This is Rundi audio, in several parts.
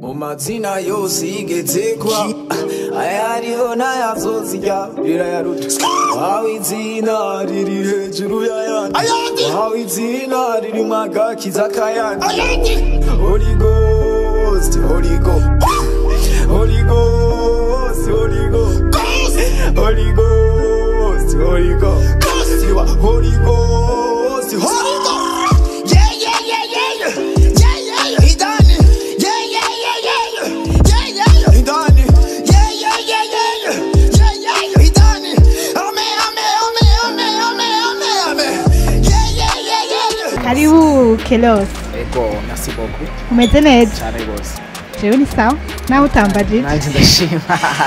mu mazina yose yigeze kwa ayariho n'ayazozirya rirayaruta wahawe izina riri hejuru y'ayandi wahawe izina ririmo agakiza k'ayandi Holy Ghost Holy Ghost Holy Ghost Holy Ghost Holy Ghost Holy Ghost You are Holy Ghost Holy Ghost Yeah yeah yeah yeah yeah yeah yeah He done it Yeah yeah yeah yeah yeah yeah yeah He done it Yeah yeah yeah yeah yeah yeah yeah He done it Amen amen amen amen amen amen amen Yeah yeah yeah yeah yeah karibu kelos ego merci beaucoup umeze neza cyane rwose jewe ni sawa naho utambaje nanjye ndashima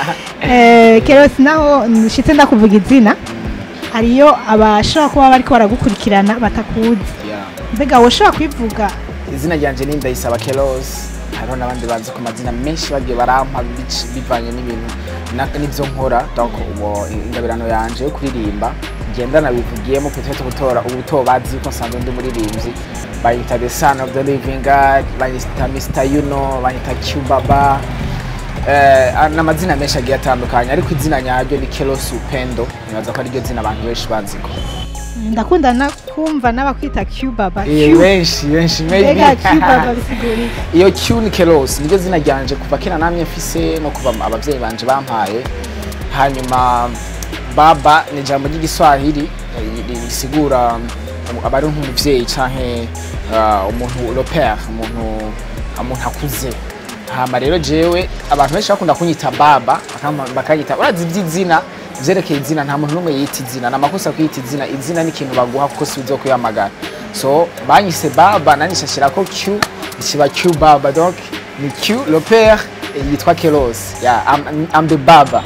Eh, kelos naho nshitse ndakuvuga izina hariyo abashobora kuba bariko baragukurikirana batakuzi Yeah. mbega woshobora kwivuga izina ryanjye ni ndayisaba kelos hariho n'abandi bazi ku mazina menshi bagiye barampa bici- bivanye n'ibintu na- n'ibyo nkora donc ubu ingabirano yanje yo kuririmba ngenda nabivugiyemo peut-être gutora ubuto bazi ko nsanzwe ndi umuririmbyi banyita the son of the living god banyita mr yuno banyita cubaba Eh, ni amazina menshi agiye atandukanye ariko izina nyaryo ni kelos upendo nibaza ko ariryo zina abantu benshi baziko ndakunda na kumva n'abakwita cubaba Eh, benshi benshi maybe mbega cubaba bisigura iki iyo Q ni Kelos niryo zina ryanje kuva kera namye mfise no kuva abavyeyi banje bampaye hanyuma baba ni ijambo ry'igiswahili eh, ri- risigura um, aba ari nk'umuvyeyi canke uh, umuntu le père umuntu umuntu akuze hama rero jewe abantu benshi bakunda kunyita baba bakamba- bakanyita urazi ivy'izina vyerekeye izina nta muntu n'umwe yita izina ni amakosa kwiyita izina izina ni ikintu baguha kuko si uzo kuyahamagara so banyise baba nanyisha shirako q ikiba q baba donc ni q le père eh, yitwa kelos yeah, I'm, I'm the baba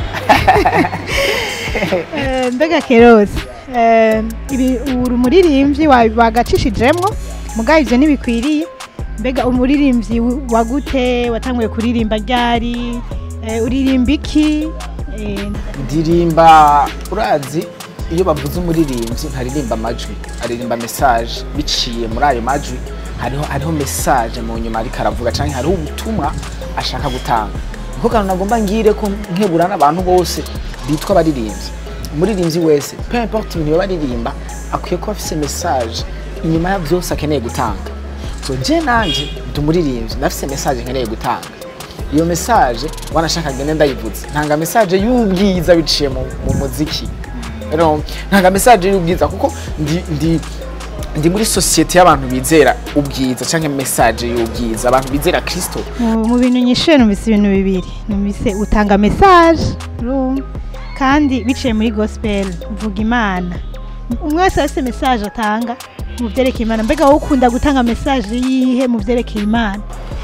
Eh, mbega keros eh, ibi uri umuririmbyi wa- wagacishijemwo mugabo ivyo ntibikwiriye mbega umuririmbyi w- wagute watanguye kuririmba ryari eh, uririmba iki Eh, ndirimba urazi iyo bavuze umuririmbyi ntaririmba amajwi aririmba message biciye muri ayo majwi hariho hariho message mu nyuma ariko aravuga canke hariho ubutumwa ashaka gutanga niko kantu nagomba ngire ko nkebura n'abantu bose bitwa abaririmbyi umuririmbyi wese peu importe ibintu yoba aririmba akwiye kuba afise message inyuma ya vyose akeneye gutanga so je nanje ndi umuririmbyi ndafise message nkeneye gutanga iyo message wanashaka ngende ndayivuze ntanga message y'ubwiza biciye mu, mu muziki rero ntanga message y'ubwiza kuko ndi, ndi ndi muri societe y'abantu bizera ubwiza canke message y'ubwiza abantu bizera kristo mu mu bintu nyishuye numvise ibintu bibiri numvise utanga message urumva? kandi biciye muri gospel uvuga imana umwe wese afite message atanga mu vyerekeye imana mbega wowe ukunda gutanga message yihe mu vyerekeye imana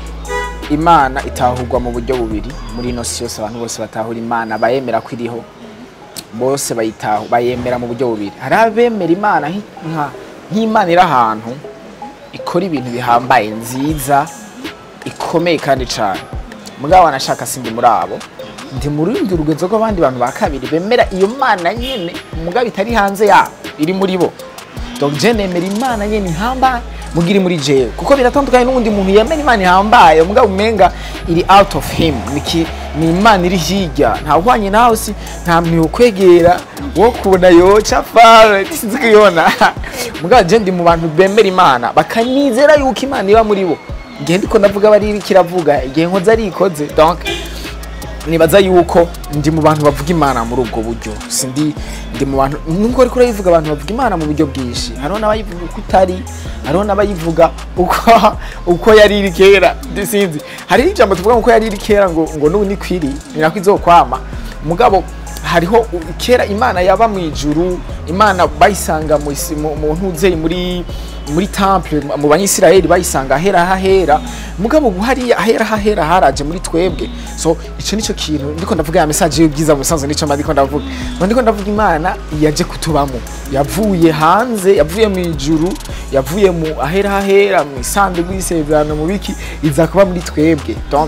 imana itahurwa mu buryo bubiri muri ino si yose abantu bose batahura imana bayemera ko iriho bose bayitahu bayemera mu buryo bubiri hari abemera imana nki- nka- nk'imana iri ahantu ikora ibintu bihambaye nziza ikomeye kandi cyane mugabo wanashaka sindi muri abo ndi mu rundi rugenzo rw'abandi bantu ba kabiri bemera iyo mana nyene mugabo itari hanze yabo iri muri bo donc je nemera imana nyene ihambaye muga iri muri jewe kuko biratandukanye n'uwundi muntu yemera imana ihambaye mugabo umenga iri out of him Niki, ni imana iri hirya ntawuhwanye nawe si nta muntu yokwegera wo kubona yoca fare sinzi kuyibona mugabo je ndi mu bantu bemera imana bakanizera yuko imana iba muri bo igihe ndiko ndavuga bari iriko iravuga igihe nkoze ari ikoze donc nibaza yuko ndi mu bantu bavuga imana muri ubwo buryo sindi ndi mu bantu nubwo ariko urayivuga abantu bavuga imana mu buryo bwinshi hariho n'abayivuga uko itari hariho n'abayivuga uko uko yari iri kera ndi sinzi hariho ijambo tuvuga ngo uko yari iri kera ngo ngo n'ubu ni kwiri ni nako izokwama mugabo hariho u- kera imana yaba mu ijuru imana bayisanga mu isi- mu mu ntuzeye muri muri temple mu banyisiraheli bayisanga ahera hahera mugabo ubu hariya ahera hahera haraje muri twebwe so ico nico kintu ndiko ndavuga ya message y'ubwiza musanzwe nico mba ndiko ndavuga mba ndiko ndavuga imana yaje kutubamo yavuye hanze yavuye mu ijuru yavuye mu ahera hahera mu isanduku y'isezerano mu biki iza kuba muri twebwe donc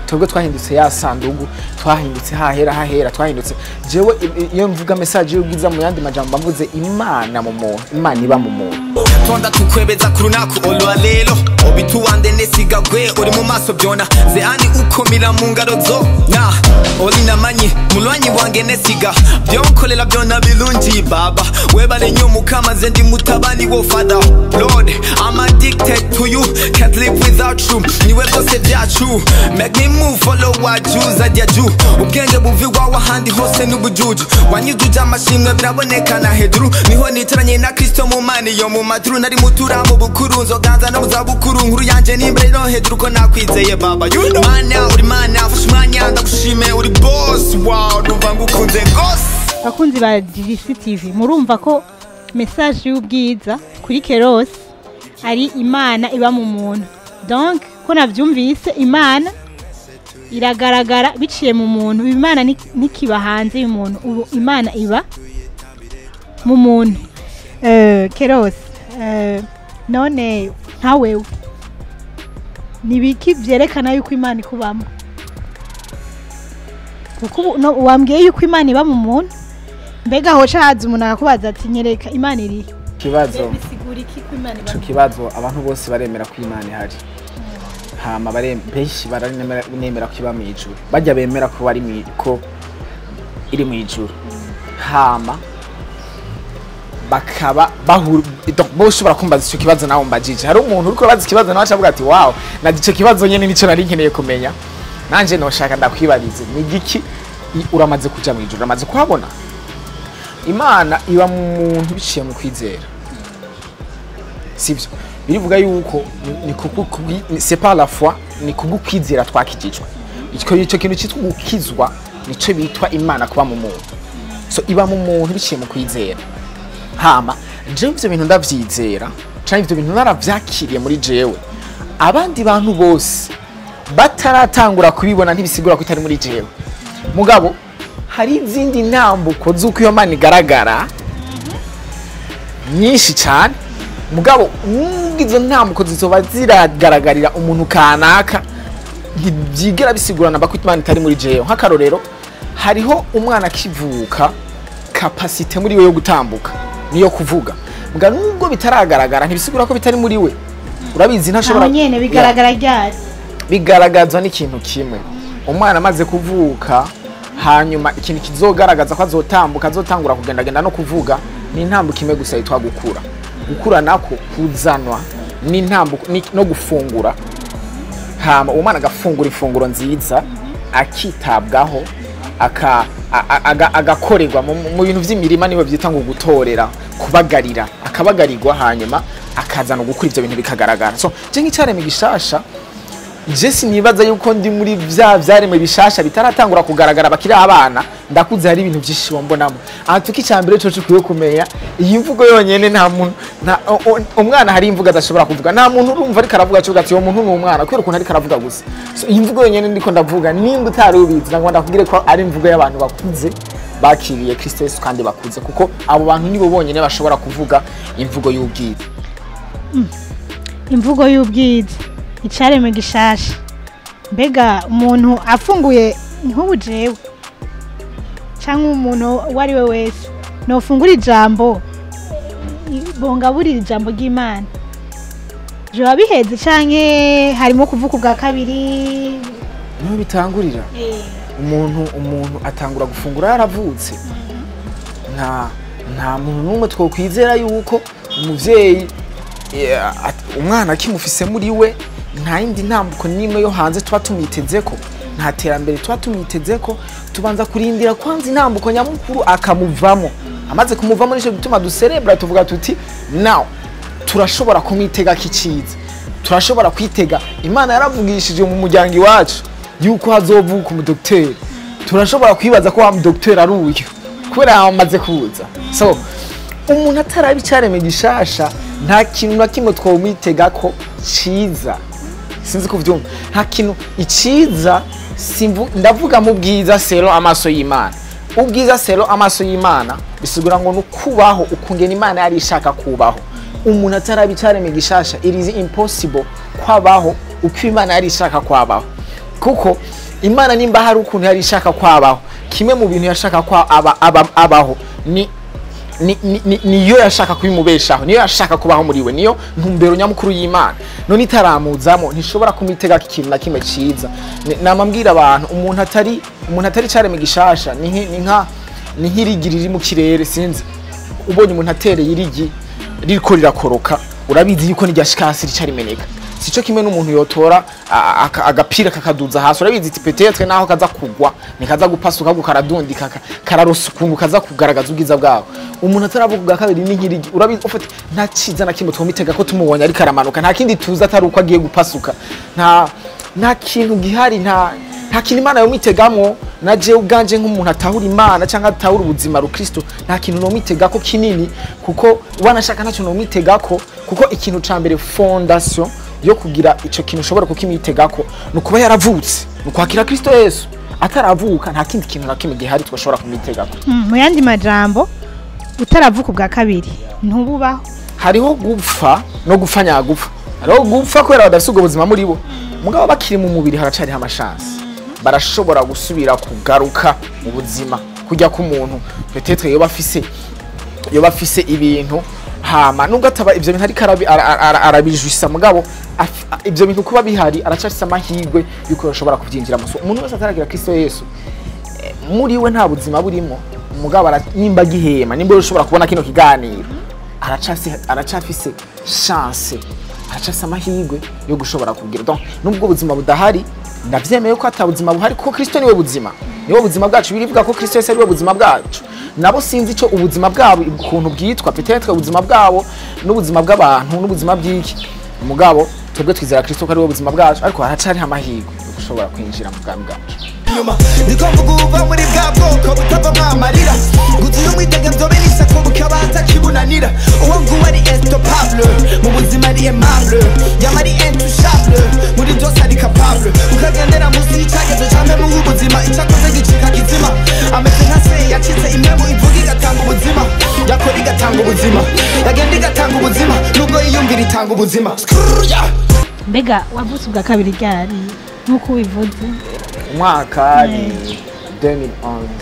twebwe twahindutse ya sandugu twahindutse hahera hahera twahindutse jewe i- i- iyo mvuga message y'ubwiza mu yandi majambo mvuze imana mu muntu imana iba mu muntu tonda tukwebeza ku runaku olwa lelo obituwande nesigagwe uri mu maso byona zeani ukomira mu ngaro zo na oli namanyi mulwanyi wange nesiga byonkolela byona birungi baba webale nyo mukama ze ndi mutabani wo father lord i'm addicted to you can't live without you niwe byose byacu make me move follow what you zajya ju ubwenge buvigwa wahandi hose n'ubujuju wanyujuje amashimwe birabonekana hejuru niho nicaranye na kristo mu mani yo mu maturu nari mutura mu bukuru nzoganza no mu zabukuru nkuru yanje n'imbere no hejuru ko nakwizeye baba You know. mana uri mana fashe umwanya ndagushime uri boss wow numva ngukunze gose abakunzi ba GVC TV murumva ko message y'ubwiza kuri Keros ari imana iba mu muntu donc ko navyumvise imana iragaragara biciye mu muntu imana ni- ntikiba hanze y'umuntu ubu imana iba mu muntu Eh, Keros eh, none nka wewe ni ibiki vyerekana yuko imana ikubamo kuko ubu- no- wambwiye yuko imana iba mu muntu mbega hoca haza umuntu akakubaza ati nyereka imana iri ikibazo bisigura iki ko imana iba ico kibazo abantu bose baremera ko imana ihari hama bare- benshi baranemera ko iba mu ijuru bajya bemera ko bari mu ko iri mu ijuru hama bakaba bahura donc bo ushobora kumbaza icyo kibazo nawe mbajije hari umuntu uriko urabaza ikibazo nawe acavuga ati wow na ico kibazo nyene nico nari nkeneye kumenya nanje noshaka ndakwibarize ni giki i- uramaze kuja mu ijuru uramaze kuhabona imana iba mu muntu biciye mu kwizera sivyo birivuga yuko ni- ni kubwo kubwi- ni- c'est pas la foi ni kubwo kwizera twakijijwe icyo icyo kintu cyitwa gukizwa nico bitwa imana kuba mu muntu so iba mu muntu biciye mu kwizera hama jewe ivyo bintu ndavyizera canke ivyo bintu naravyakiriye muri jewe abandi bantu bose bataratangura kubibona ntibisigura ko itari muri jewe mugabo hari izindi ntambuko z'uko iyo mana igaragara nyinshi cyane mugabo nubwo izo ntambuko zizoba ziragaragarira umuntu kanaka ntibyigera bisigurana ko imana itari muri jewe nk'akarorero hariho umwana akivuka kapasite muri we yo gutambuka niyo kuvuga mbwa nubwo bitaragaragara ntibisigura ko bitari muri we urabizi ntashobora aho nyene bigaragara ryari bigaragazwa n'ikintu kimwe umwana amaze kuvuka hanyuma ikintu kizogaragaza ko azotambuka azotangura kugendagenda no kuvuga ni intambuko imwe gusa yitwa gukura gukura nako kuzanwa n'intambuko ni- no gufungura hama uwo mwana agafungura ifunguro nziza akitabwaho aka- a- a- aga- agakorerwa mu mu bintu by'imirima niho byita ngo gutorera kubagarira akabagarirwa hanyuma akazana gukura ibyo bintu bikagaragara so je nk'icyaremwe gishasha je sinibaza yuko ndi muri vya vyaremwe bishasha bitaratangura kugaragara bakiri abana ndakuze hari ibintu vyinshi wombonamo aha tuki cyambere cyo cikwiye kumenya iyi mvugo yonyene nta muntu nta o- o- umwana hari imvugo adashobora kuvuga nta muntu urumva ariko aravuga cyo ati uwo muntu ni umwana kubera ukuntu ariko aravuga gusa so iyi mvugo yonyene ndiko ndavuga nimba utari ubizi nagomba ndakubwire ko ari imvugo y'abantu bakuze bakiriye Kristo Yesu kandi bakuze kuko abo bantu nibo bonyene bashobora kuvuga imvugo y'ubwiza imvugo y'ubwiza icaremwe gishasha mbega umuntu afunguye nk'ubu jewe cyangwa umuntu uwo ari we wese nofungura ijambo i- bongaburira ijambo ry'imana joba biheze canke harimo kuvuga ubwa kabiri niho bitangurira umuntu umuntu atangura gufungura yaravutse nta nta muntu n'umwe twokwizera yuko umuvyeyi eh, at- umwana akimufise muri we nta yindi ntambuko n'imwe yo hanze tuba tumwitezeko nta terambere tuba tumwitezeko tubanza kurindira kwanza intambuko nyamukuru akamuvamo amaze kumuvamo nico gituma duserebra tuvuga tuti now turashobora kumwitega kiciza turashobora kwitega imana yaravugishije mu muryango iwacu yuko hazovuka umudokiteri turashobora kwibaza ko wa mudokiteri ari uyu kubera yamaze kuza so umuntu ataraba icyaremwe gishasha nta kintu na kimwe twomwitega ko ciza sinzi kuvyumva nta kintu iciza simvu- ndavuga mu bwiza sero amaso y'imana ubwiza sero amaso y'imana bisigura ngo ni ukubaho ukungena imana yari ishaka kubaho umuntu ataraba icyaremwe gishasha it is impossible kwabaho uko imana yari ishaka kwabaho kuko imana nimba hari ukuntu yari ishaka kwabaho kimwe mu bintu yashaka kwa aba, aba, abaho ni ni- ni- ni- niyo yashaka kubimubeshaho niyo yashaka kubaho muri we niyo ntumbero nyamukuru y'imana none itaramuzamo ntishobora kumwitegako ikintu na kimwe ciza Ni- nama mbwira abantu umuntu atari umuntu atari careme gishasha ni nki- ni nka ni nk'irigi riri mu kirere sinzi ubonye umuntu atereye irigi ririko rirakoroka urabizi yuko n'iryashikasi rica rimeneka sico kimwe n'umuntu yotora a- aka- agapira kakaduza hasi urabizi iti petetre naho kaza kugwa nikaza gupasuka ahubwo karadundika ka- kararosa ukuntu kaza kugaragaza ubwiza bwawe umuntu ataravuga ubwa kabiri ni nk'irigi urabizi ufite nta ciza na kimwe twomitega ko tumubonye ariko aramanuka nta kindi tuzi atari uko agiye gupasuka nta nta kintu gihari nta nta kintu imana yomwitegamo na jewe ubwanje nk'umuntu atahura imana cyangwa atahura ubuzima rukristo nta kintu nomwitegako kinini kuko wanashaka ntacyo nomwitegako kuko ikintu ca mbere fondation yo kugira ico kintu ushobora kukimwitegako ni ukuba yaravutse ni ukwakira kristo yesu ataravuka nta kindi kintu na kimwe gihari twashobora kumwitegako Mm, mu yandi majambo utaravuka ubwa kabiri ntububaho hariho gupfa no gupfa nyagupfa hariho gupfa kubera badafite ubwo buzima muri bo mugabo bakiri mu mubiri haracariho amashansi barashobora gusubira kugaruka mu buzima kujya k'umuntu petetre yoba afise yoba afise ibintu hama nubwo ataba ivyo bintu ariko arabi- ara- ara- ara- arabijwisa mugabo af- a- ivyo bintu kuba bihari aracafise amahirwe yuko yoshobora kuvyinjiramo So, umuntu wese ataragira kristo yesu eh, muri we nta buzima burimo mugabo ara- nimba agihema nimba ushobora kubona kino kiganiro aracafise aracafise chance aracafise amahirwe yo gushobora kugira donc nubwo ubuzima budahari ndavyemeye ko ata buzima buhari kuko kristo niwe buzima niwe buzima bwacu birivuga ko kristo yesu ariwe buzima bwacu nabo sinzi ico ubuzima bwabo ukuntu bwitwa petetre ubuzima bwabo n'ubuzima bw'abantu n'ubuzima bw'iki mugabo twebwe twizera kristo ko ariwe buzima bwacu ariko haracariho amahirwe yo gushobora kwinjira mu bwami bwacu inyuma niko mvuga uva muri bwa bwoko butavamo amarira gusa iyo mwitege nzobe n'isako bukabanza kibunanira uwo nguwo ari estopable mu buzima ari aimable yama ari intouchable muri byose ari capable ukagendera munsi y'icyagezo cya memu w'ubuzima icyakoze gicika kizima ameze nka se yacitse imemu ivuga igatanga ubuzima yakora igatanga ubuzima yagenda igatanga ubuzima nubwo yiyumvira itanga ubuzima Skrrr, yeah. mbega wavutse ubwa kabiri ryari nk'uko ubivuze umwaka ni 2011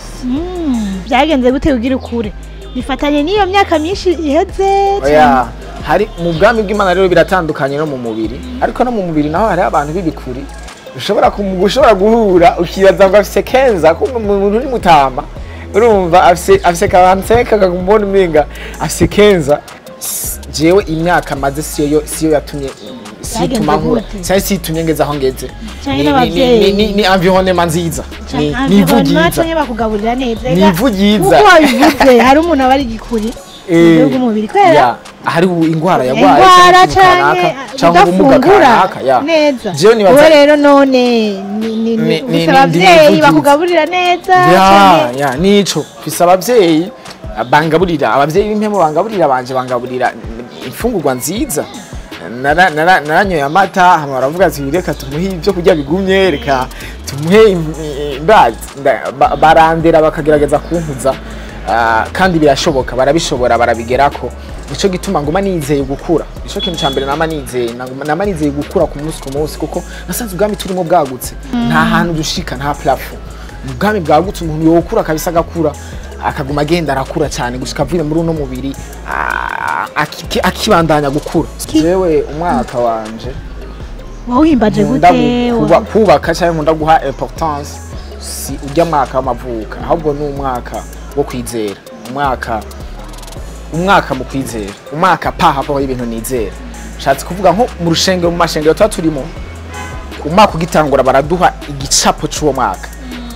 Mm, byagenze gute ugira ukure bifatanye n'iyo myaka myinshi iheze oya hari mu bwami bw'imana rero biratandukanye no mu mubiri ariko no mu mubiri naho hariho abantu b'ibikuri ushobora kumu- ushobora guhura ukibaza ngo afise kenza ko umuntu uri mutama urumva afise afise kabanseka akakumbona umenga afise kenza S- jewe imyaka maze siyo yo- siyo yatumye siyo Byagenze ituma nkura gute? cyangwa siyo itumye ngeze aho ngeze Canke Ni- ni- n'abavyeyi. ni- ni- ni environnement nziza ni ni ivu ryiza batonye bakugaburira neza Ni ivu ryiza. kuko wabivuze hari umuntu aba ari igikuri mu Eh, buryo bw'umubiri kubera ya, hari indwara yarwaye indwara cyangwa ikintu canke kanaka, cyangwa ubumuga udafungura kanaka ya neza jewe nibaza wowe rero none ni- ni- Ni- ni- ni- ufise ni- ndi abavyeyi ivu bakugaburira neza ya canke- ya nico mfise abavyeyi bangaburira abavyeyi b'impemo bangaburira banje bangaburira imfungurwa nziza Nara- nara- naranyoye amata hama baravuga ati reka tumuhe ibyo kurya bigumye reka tumuhe im- i- ndazi nda- ba- barandera bakagerageza kunkuza Ah, kandi birashoboka barabishobora barabigerako nico gituma nguma nizeye gukura nico kintu ca mbere nama nizeye Naguma- nama nizeye gukura ku munsi ku munsi kuko nasanze ubwami turimo bwagutse nta hantu dushika nta plafond ubwami bwagutse umuntu yokura kabisa agakura akaguma agenda arakura cyane gushika avire muri uno mubiri ah, aki- akibandanya gukura jewe umwaka wanje wawuhimbaje nkunda gute gu- kuba- kubaka cyangwa nkunda guha importance si ujya mwaka w'amavuka ahubwo ni umwaka wo kwizera umwaka umwaka mu kwizera umwaka pa habaho ibintu nizera nshatse kuvuga nko mu rushengero mu mashengero tuba turimo umwaka ugitangura baraduha igicapo c'uwo mwaka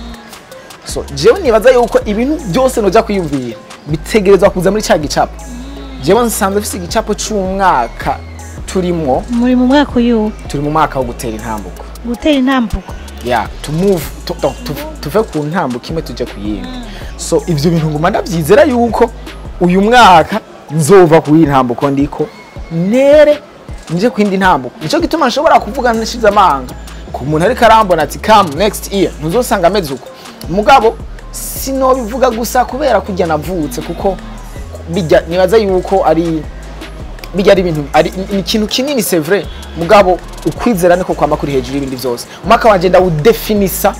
so jewe nibaza yuko ibintu byose nojya kwiyumvira bitegerezwa kuza muri cya gicapo jewe nsanzwe mfise igicapo c'umwaka turimwo muri mu mwaka uyu turi mu mwaka wo gutera intambuko gutera intambuko ya to move to, to, to, tuve ku ntambuko imwe tujye ku yindi so ivyo bintu nguma ndavyizera yuko uyu mwaka nzova ku iyi ntambuko ndiko nere nje ku yindi ntambuko nico gituma nshobora kuvuga nashize amanga ku muntu ariko arambona ati come next year ntuzosanga ameze uko mugabo sinobivuga gusa kubera kujya navutse kuko bijya nibaza yuko ari bijya ari ibintu ari ni ikintu kinini c'est vrai mugabo ukwizera niko kwama kuri hejuru y'ibindi byose umwaka wanje ndawudefinisa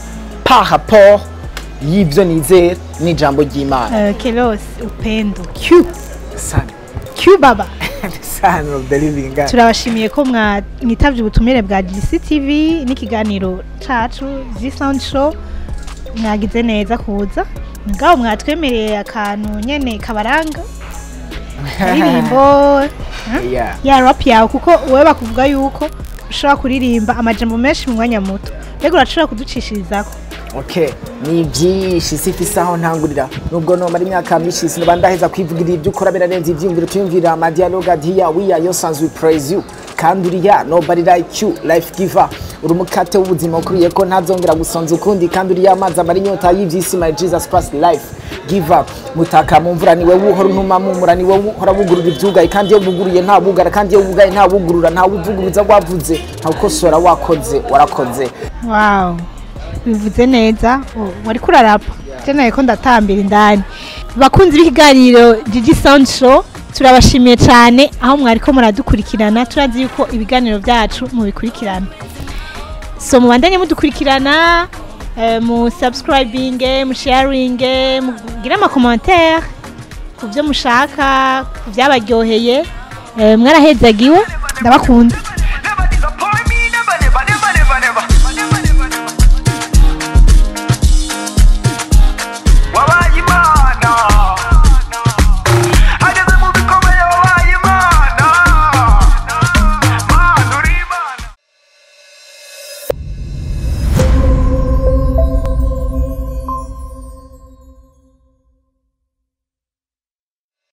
par rapport y'ivyo nizera n'ijambo ry'imana Eh, kelos upendo q Son, q baba son of the living God. turabashimiye ko mwa- mwitavye ubutumire bwa GCTV n'ikiganiro cacu G-Sound Show mwagize neza kuza ngaho mwatwemereye akantu nyene kabaranga aririmbo Yeah. ya rap yawe kuko wowe bakuvuga yuko ushobora kuririmba amajambo menshi mu mwanya muto mbega urashobora kuducishirizako okay ni byinshi sifise aho ntangurira nubwo nomara imyaka myinshi sinoba ndaheza kwivugirira ibyo ukora birarenze ivyiyumviro tuyumvira amadialogue adiya wiya yo sans we praise you kandi uriya nobody like you life giver uri umukate w'ubuzima ukuriye ko ntazongera gusonza ukundi kandi uriya amazi amara inyota y'ivyisi my jesus christ life giver mutaka mu mvura niwe wuhora untuma mumura niwe uhora wugurura ivyugaye kandi iyo buguruye nta bugara kandi iyo bugaye nta bugurura nta wuvuguruza wavuze nta ukosora wakoze warakoze wow bivuze neza Oh, wariko urarapa jenaye ko ndatambira indani bakunzi b'ikiganiro Gigi Sound Show turabashimiye cyane aho mwariko muradukurikirana turazi yuko ibiganiro byacu mubikurikirana so mubandanye mudukurikirana eh, mu subscribing mu sharing mugire ama commentaire ku byo mushaka ku byabaryoheye eh, mwarahezagiwe ndabakunda